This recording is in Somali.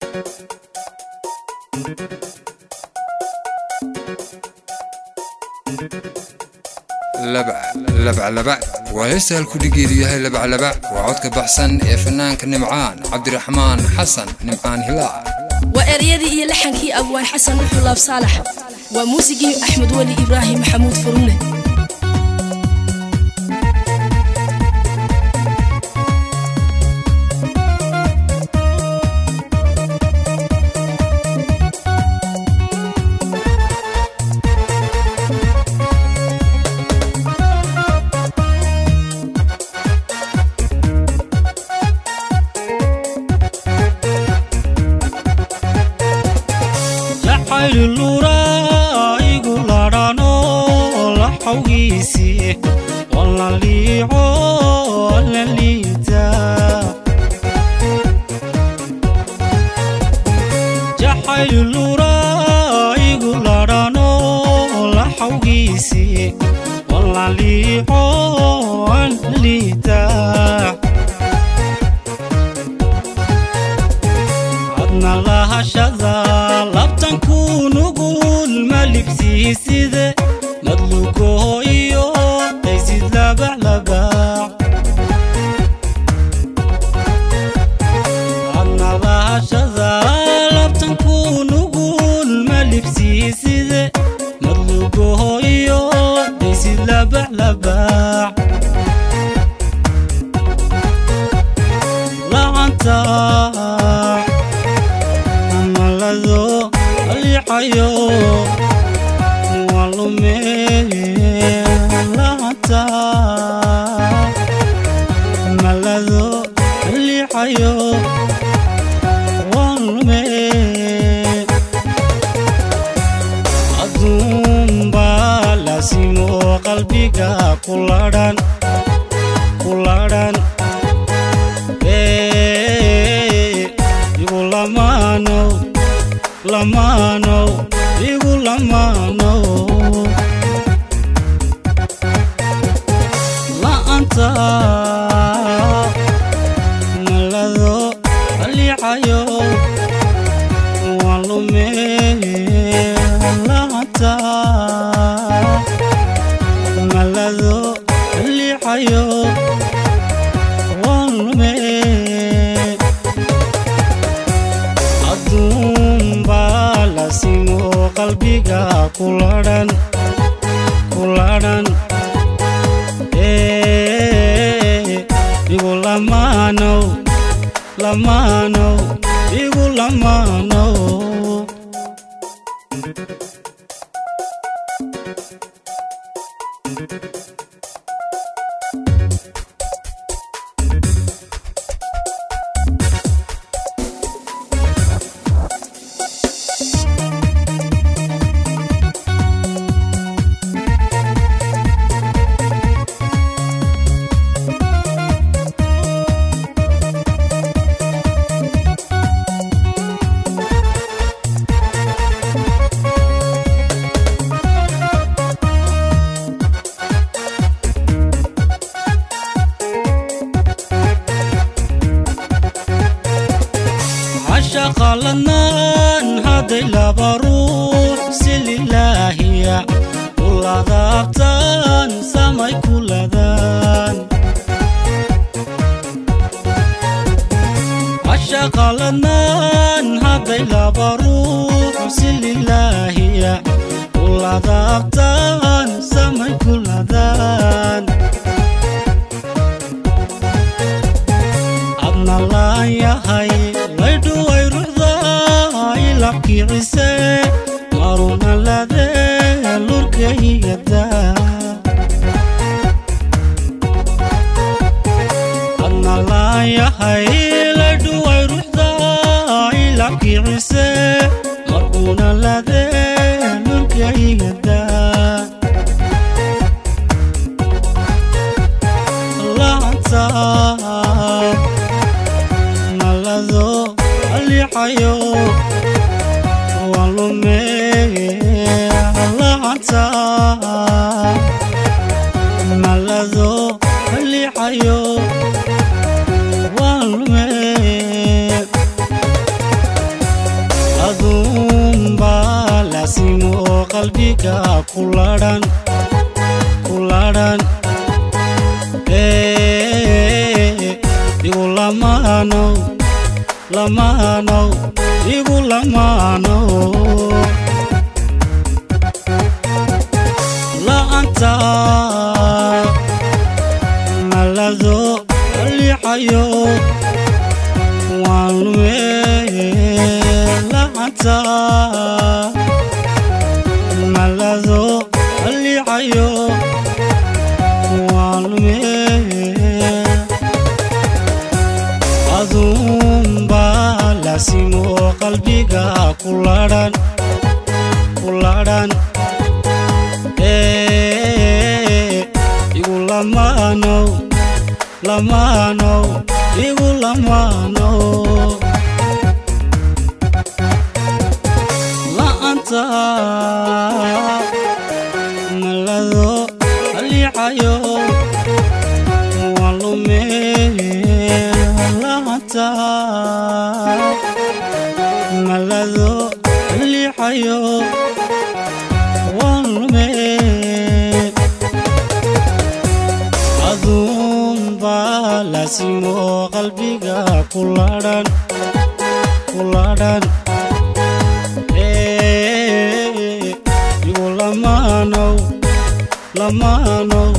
labaclabac waa heesta halkudhigeedu yahay labaclabac waa codka baxsan ee fanaanka nimcaan cabdiraxmaan xasan nimcaan hilaa waa eryadii iyo laxankii abwaan xasan uxulaab saalax waa muusigii axmed weli ibraahim maxamuud furune qalbiga kuladhan kuladhan igu lamaanow lamaanow igu lamaanow la'anta malado lixayo waan lume la'anta malado lixayo waan lume aduunbaa laasimo qalbiga kuladhan kuladhan igu lamaanow lamaanow igu lamaanow la'anta malado lixayo waan lume la'anta malado lixayo waan lume aduunbaa laasimo qalbiga kuladhan kuladhan igu lamaanow lamaanow